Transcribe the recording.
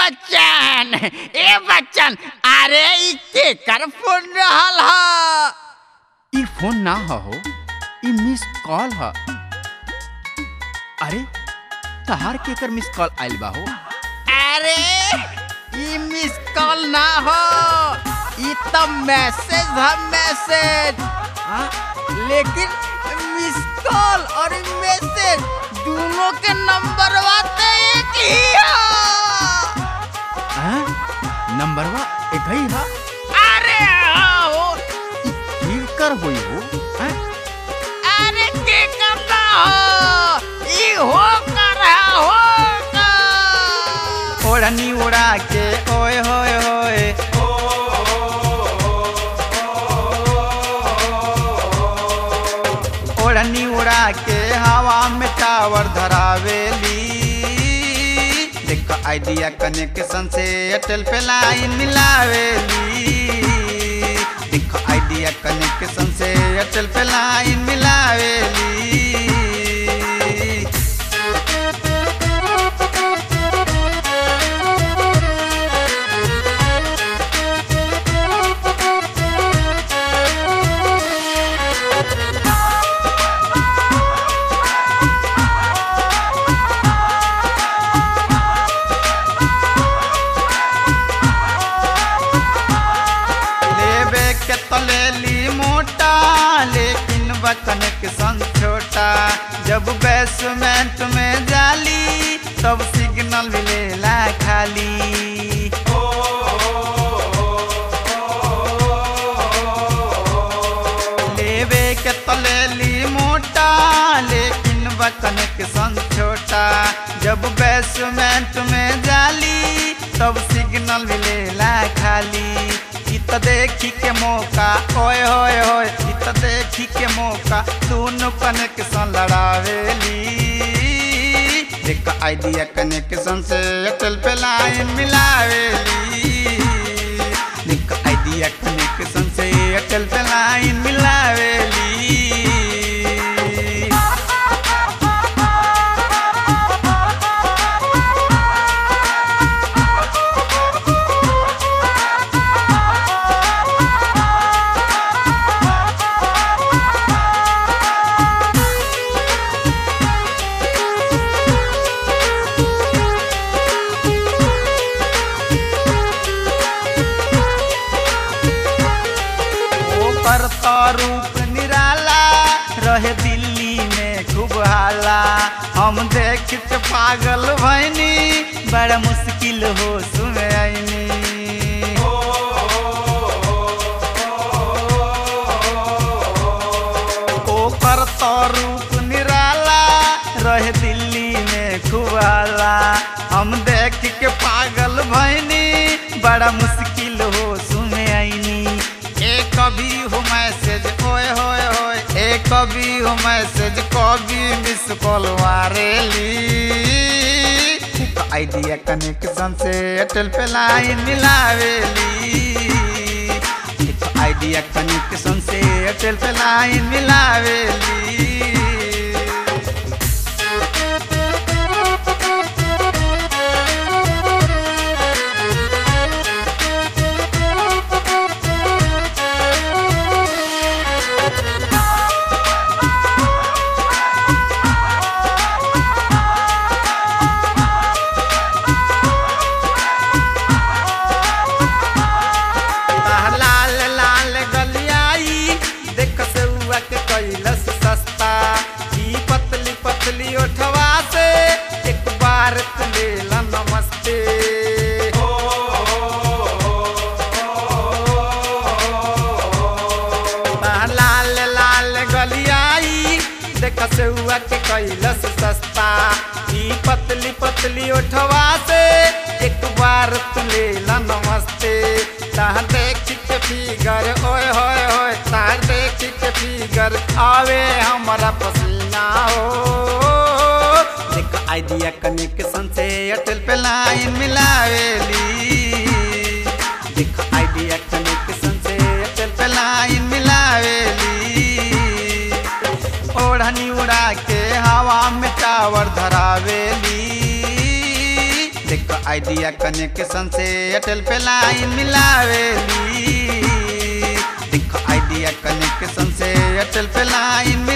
बच्चन ए बच्चन अरे ई केकर फोन रहल ह ई फोन ना ह हो ई मिस कॉल ह अरे तहार केकर मिस कॉल आइल बा हो अरे ई मिस कॉल ना हो ई त मैसेज ह मैसेज हाँ लेकिन मिस कॉल और मैसेज दोनों के नंबर बाते एक ही है नंबरवा एक ही है अरे हाँ हो ई केकर होई हो हैं? अरे केकर ना हो ई हो कर है हो कर ओढ़नी उड़ा के ओए होए होए ओढ़नी उड़ा के हवा में टावर धरावेली देख आइडिया कनेक्शन से एयरटेल पे लाइन मिलावेली देख आइडिया कनेक्शन से एयरटेल पे लाइन मिलावेली लेबे के तलेली मोटा लेकिन बकन के संग छोटा जब बेसमेंट में जाली तब सिग्नल मिलेला खाली लेबे के तलेली मोटा लेकिन बकन के संग छोटा जब बेसमेंट में जाली तब सिग्नल मिलेला खाली इ त देखी के मौका ओए होए होए इ त देखी के मौका दोनों कनेक्शन लड़ावेली देख आइडिया कनेक्शन से एयरटेल पे लाइन मिलावेली देख आइडिया कनेक्शन से एयरटेल पे लाइन मिलावेली ओकर तो रूप निराला रहे दिल्ली में खूब हाला हम देख के पागल भैनी बड़ा मुश्किल हो सुने आईनी ओकर तो रूप निराला रहे दिल्ली में खूब हाला हम देख के पागल भैनी बड़ा मुश्किल हो सुने आईनी एक कभी हो मैसेज ओए होए होए एक कभी हो मैसेज कभी मिस कॉल मारेली आइडिया कनेक्शन से एयरटेल पे लाइन मिलावेली आइडिया कनेक्शन से एयरटेल पे लाइन मिलावेली ताह लाल लाल गलियाई देख से हुआ के कैलस सस्ता ई पतली पतली ओठवा से एक बार तू ले ला नमस्ते ताह लाल लाल गलियाई देख से हुआ के कैलस सस्ता ई पतली पतली ओठवा से एक बार तू ले ला नमस्ते ताह देख के फिगर ओए होए होए ताह देख के फिगर आवे हमारा पसीना हो देख आइडिया कनेक्शन से एयरटेल पे लाइन मिलावेली देख आइडिया कनेक्शन से एयरटेल पे लाइन मिलावेली ओढ़नी उड़ा के हवा में टावर धरावेली देख आइडिया कनेक्शन से एयरटेल पे लाइन मिलावेली देखो आइडिया कनेक्शन से एयरटेल पे लाइन